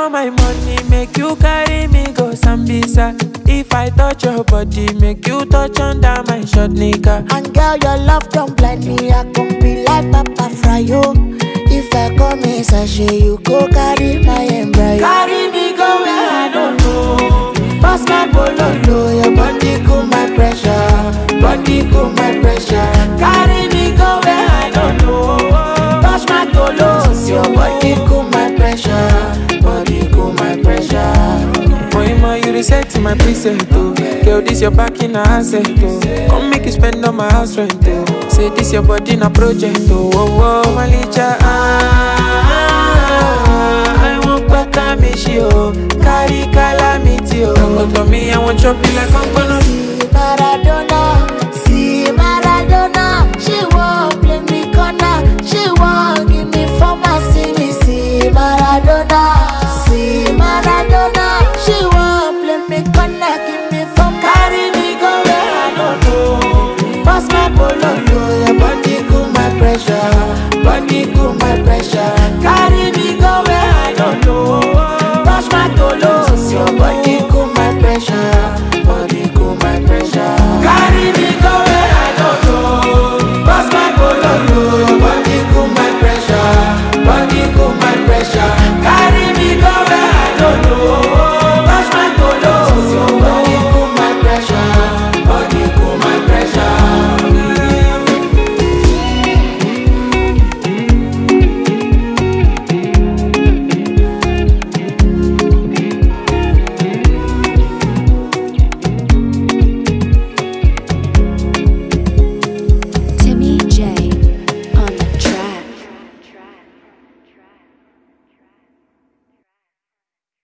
all my money, make you carry me go Sambisa. If I touch your body, make you touch under my short nigga. And girl, your love don't blind me. I can be like Papa Fryo. If I come in sachet, you go carry my embryo. Carry me go where I don't know. Pass my bololo, your body cool my pressure. Body cool my pressure. Carry me go where I don't know. Touch my tolos, your body cool my pressure. Body cool my pressure. Moima, you reset my preset, oh. Girl, this your back in a asset, oh. Come make you spend on my house rent, oh. Say this your body na project, oh. Oh, oh, Malicha, ah, ah, ah. I want better me, she, oh. Carry calamity, oh. Come to me, I want chop you like I'm gonna. See Maradona, see Maradona. She won't play me corner, she won't give me former. See me, see Maradona, see Maradona. She won't play me corner, give me former. Carry me go where I don't know. Pass my bololo, your body cool my pressure, body cool my pressure. Carry me go where I don't know. Touch my tolos, your body cool my pressure, body cool my pressure. Carry me go where I don't know. Pass my bololo, your body cool my pressure, body cool my pressure. Carry